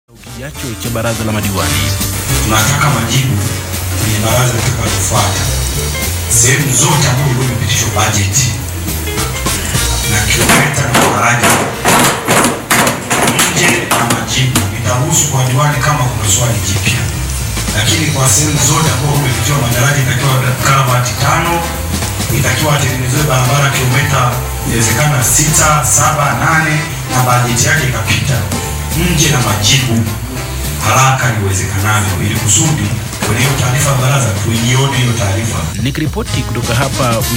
kijacho cha baraza la madiwani. tunataka majibu kwenye baraza litakalofuata, sehemu zote ambazo ndio imepitishwa bajeti na kilomita na daraja nje na majibu, itaruhusu kwa diwani kama kuna swali jipya, lakini kwa sehemu zote ambazo imepitishwa madaraja, itakiwa karavati tano, itakiwa atengenezewe barabara kilomita inawezekana sita, saba, nane na bajeti yake ikapita nje na majibu haraka iwezekanavyo ili kusudi kwenye hiyo taarifa ya baraza tuione hiyo taarifa. Nikiripoti kutoka hapa